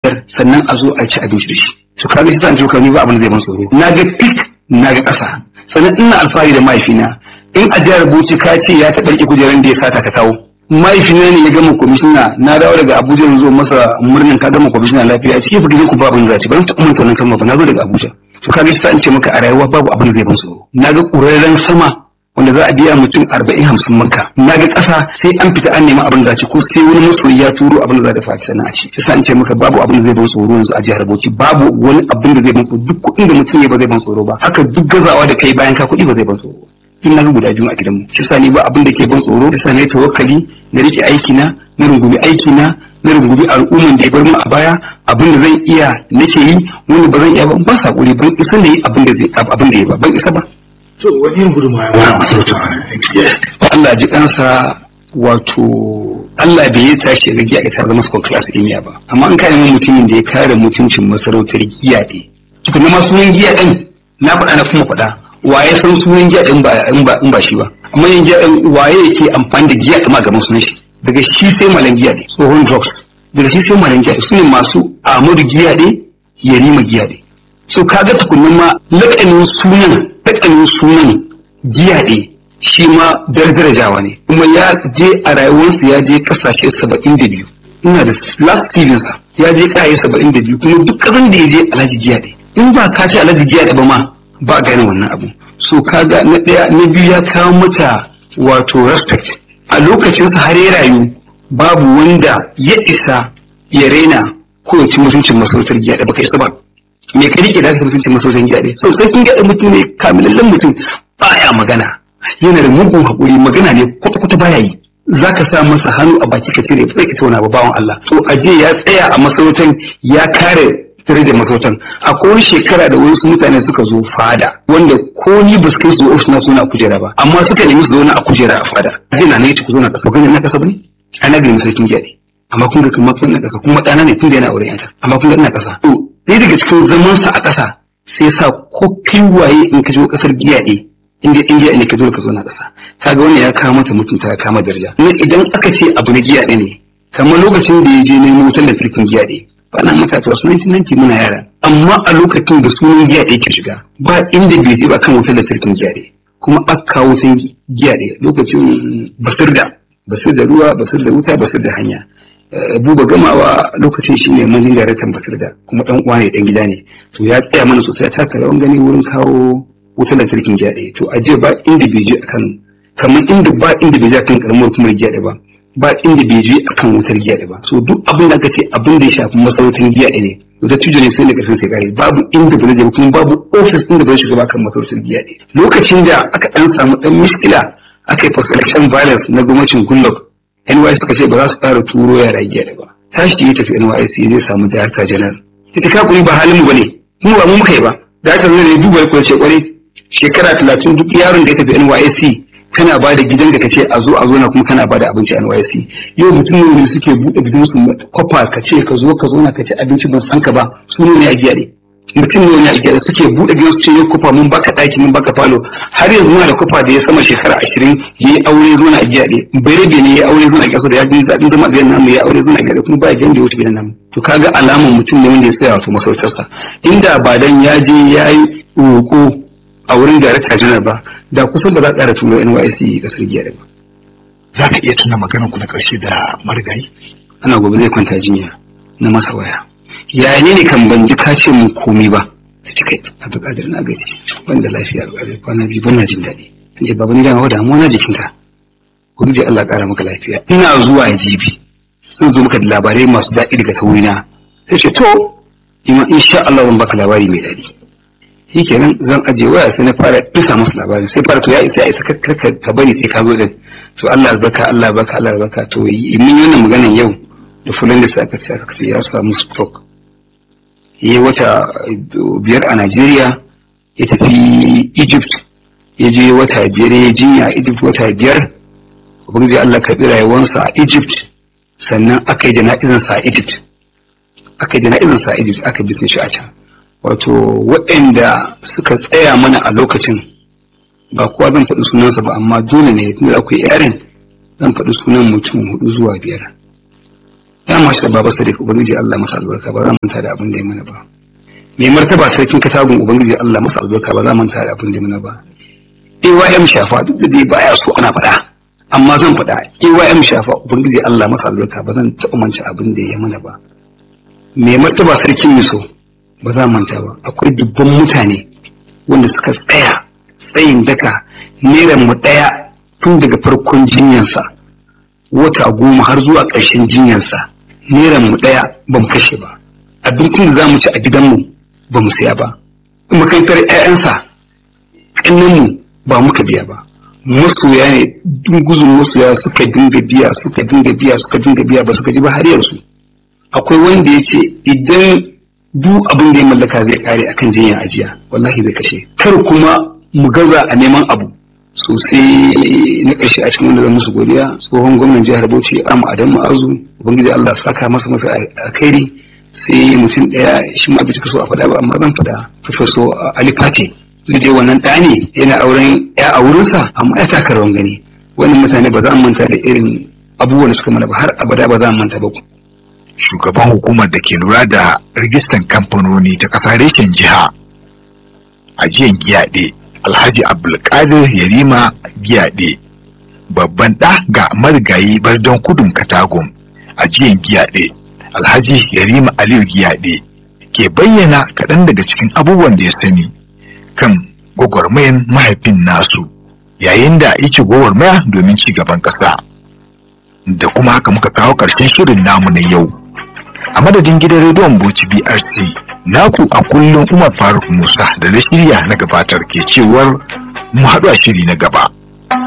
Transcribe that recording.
sannan a zo a ci abinci da shi to kaga shi zan ce ni ba abin da zai ban tsoro na ga pik na ga ƙasa sannan ina alfahari da mahaifina in a jihar Bauchi ka ce ya taɓa riƙe kujeran da ya sata ka kawo mahaifina ne ya gama kwamishina na dawo daga Abuja yanzu masa murnin ka gama kwamishina lafiya a cikin gidan ku ba abin zaci ban taɓa manta wannan kalma ba na zo daga Abuja to kaga shi an ce maka a rayuwa babu abin da zai ban tsoro na ga ƙurarren sama wanda za a biya mutum arba'in hamsin maka na ga ƙasa sai an fita an nemi abin da ci ko sai wani masoyi ya turo abin da za da faci sannan a ci sai an ce maka babu abin da zai ban tsoro yanzu a jihar Bauchi babu wani abin da zai ban tsoro duk kuɗin da mutum ya ba zai ban tsoro ba haka duk gazawa da kai bayan ka kuɗi ba zai ban tsoro tun na ga guda biyu a gidanmu shi sa ni ba abin da ke ban tsoro shi sa ne tawakkali na rike aiki na na rungumi aiki na na rungumi al'umman da ya bar mu a baya abin da zan iya nake yi wanda ba zan iya ba ba sa ban isa da yi abin da zai abin da ya ba ban isa ba to wani yin gudunmawa ya ba masarauta Allah ji kansa wato Allah bai yi tashi ga giya ita zama school class ɗin ba amma an kare mutumin da ya kare mutuncin masarautar giya ɗin tukuna ma sunan giya ɗin na faɗa na kuma faɗa waye san sunan giya ɗin ba in ba in ba shi ba amma yin giya ɗin waye yake amfani da giya ɗin ma gaban sunan shi daga shi sai malan giya ɗin tsohon drugs daga shi sai malan giya ɗin su ne masu amadu giya ɗin yarima giya ɗin so kaga tukunan ma lakanin sunan lakanin sunan giya ɗin shi ma darajawa ne kuma ya je a rayuwarsa ya je kasashe saba'in da biyu ina da last sa ya je kaye saba'in da biyu kuma duk kasan da ya je alhaji giya ɗaya in ba ka ce alhaji giya ɗaya ba ma ba a gane wannan abu so kaga na ɗaya na biyu ya kawo mata wato respect a lokacinsa har ya rayu babu wanda ya isa ya raina ko ya ci mutuncin masarautar giya ɗaya baka isa ba me ka rike da ka mutuncin masarautar giya ɗaya so sarkin giya ɗaya mutum ne kamilallen mutum baya magana yana da mugun haƙuri magana ne kwata-kwata baya yi za ka sa masa hannu a baki ka cire zai ita wani bawan Allah to aje ya tsaya a masarautar ya kare darajar masarautar akwai wani shekara da wasu mutane suka zo fada wanda ko ni ba su kai su ofis na suna kujera ba amma suka nemi su zauna a kujera a fada aje na ne ku zo na kasa kun na kasa bane ana gani sarkin giya ne amma kun ga kuma kun na kasa kuma ɗana ne tun da yana aure yanta amma kun ga ina kasa to sai daga cikin zamansa a kasa sai sa ko kai waye in ka je kasar giya ne inda indiya ne ka dole ka zo na ƙasa kaga wannan ya kawo mata mutunta ya kama daraja ne idan aka ce abu na giya ne kamar lokacin da ya je nemo wutar lantarkin giya ɗaya ba na mata to sunan nanti muna yara amma a lokacin da sunan giya ɗaya ke shiga ba inda bai je ba kan wutar lantarkin giya ɗaya kuma aka kawo sun giya ɗaya lokacin basir da basir da ruwa basir da wuta basir da hanya buba gamawa lokacin shi ne manzin daraktan basir da kuma ɗan uwa ne ɗan gida ne to ya tsaya mana sosai ya taka rawan gani wurin kawo wutar lantarkin giya ɗaya to aje ba inda bai je akan kamar inda ba inda bai je akan karamar hukumar giya ɗaya ba ba inda bai je akan wutar giya ɗaya ba so duk abin da aka ce abin da ya shafi masarautar giya ɗaya ne to da tujo ne sai da karfin sai kare babu inda ba zai je kuma babu ofis inda ba zai shiga ba kan masarautar giya ɗaya lokacin da aka dan samu dan miskila aka yi post election violence na gwamnatin Goodluck NYC suka ce ba za su fara turo yara giya ɗaya ba tashi ya tafi NYC ya je samu director general ita ka kuri ba halin mu bane mu ba mu muka yi ba director general ya duba ya ce kwarai shekara talatin duk yaron da ya tafi NYSC kana ba da gidan da ka ce a zo a zo na kuma kana ba da abinci a NYSC yau mutum ne suke buɗe gidan su kwafa ka ce ka zo ka zo na ka ci abinci ban san ka ba su ne a giya ne mutum ne wani a giya suke buɗe gidan su ce yau kwafa mun baka ɗaki mun baka falo har yanzu muna da kwafa da ya sama shekara ashirin ya yi aure zo na a giya ne bai ne ya aure zo na a giya da ya gani zaɗin zama a gidan namu ya aure zo na a giya kuma ba gidan da ya wuce gidan namu to kaga alaman mutum ne wanda ya tsaya wato masautarsa inda ba dan ya je ya yi roƙo a wurin darakta janar ba da kusan ba za a ƙara turo NYC kasar giya da ba. za ka iya tuna maganar ku na ƙarshe da marigayi Ana gobe zai kwanta jinya na masa waya. Yaya ne ne kan ban ji ka ce mun komai ba? Ta ce kai Abdulkadir na gaji ban da lafiya Abdulkadir kwana biyu ban na jin daɗi. Sun ce baba ni dama damuwa na jikinka. Ubangiji Allah ƙara maka lafiya. Ina zuwa jibi. Zan zo maka da labarai masu daɗi daga ta wurina. Sai ce to ima insha Allah zan baka labari mai daɗi. shi kenan zan aje waya sai na fara bisa masa labarin sai fara to ya isa ya isa karka ka bari sai ka zo din to Allah albarka Allah albarka Allah albarka to mun yi wannan maganan yau da fulan da sai aka ce aka ce ya samu stroke yayi wata biyar a Najeriya ya tafi Egypt ya je wata biyar ya jinya a Egypt wata biyar ubangiji Allah ka bi rayuwarsa a Egypt sannan aka yi jana'izarsa a Egypt aka yi jana'izarsa a Egypt aka bisne shi a can wato waɗanda suka tsaya mana a lokacin ba kowa zan faɗi sunansa ba amma dole ne tunda akwai yarin zan faɗi sunan mutum hudu zuwa biyar ya mashi da baba sadiq ubangiji Allah masa albarka ba za mu manta da abin da ya mana ba mai martaba sarkin katagun ubangiji Allah masa albarka ba za mu manta da abin da ya mana ba AYM shafa duk da dai baya so ana faɗa amma zan faɗa AYM shafa ubangiji Allah masa albarka ba zan taɓa manta abin da ya mana ba mai martaba sarkin miso ba za manta ba akwai dubban mutane wanda suka tsaya tsayin daka neran mu ɗaya tun daga farkon jinyansa wata goma har zuwa ƙarshen jinyansa neran mu ɗaya ba mu kashe ba abincin da za mu ci a gidanmu ba mu siya ba makarantar 'ya'yansa ƙannenmu ba muka biya ba masoya ne dunguzun masoya suka dinga biya suka dinga biya suka dinga biya ba suka ji ba har yanzu akwai wanda ya ce idan duk abin da ya mallaka zai kare akan jinyar ajiya wallahi zai kashe kar kuma mu gaza a neman abu sosai na ƙarshe a cikin wanda zan musu godiya tsohon gwamnan jihar bauchi amma adamu ma'azu ubangiji allah saka masa mafi alkhairi sai mutum ɗaya shi ma bai cika so a faɗa ba amma zan faɗa professor ali fati dai wannan ɗa ne yana auren ya a wurinsa amma ya taka rawan gani wannan mutane ba za mu manta da irin abubuwan da suka mana ba har abada ba za mu manta ba shugaban hukumar da ke lura da rijistan kamfanoni ta ƙasa reshen jiha ajiyan giyaɗe alhaji abdulkadir yarima giyaɗe babban ɗa ga marigayi bardon kudun katagum ajiyan giyaɗe alhaji yarima aliyu giyaɗe ke bayyana kaɗan daga cikin abubuwan da ya sani kan gwagwarmayan mahaifin nasu yayin da yake gwagwarmaya domin ci gaban ƙasa da kuma haka muka kawo ƙarshen shirin namu na yau a madadin gidan rediyon Bauchi BRC naku a kullum Umar Faruk Musa da na shirya na gabatar ke cewar mu haɗu a shiri na gaba.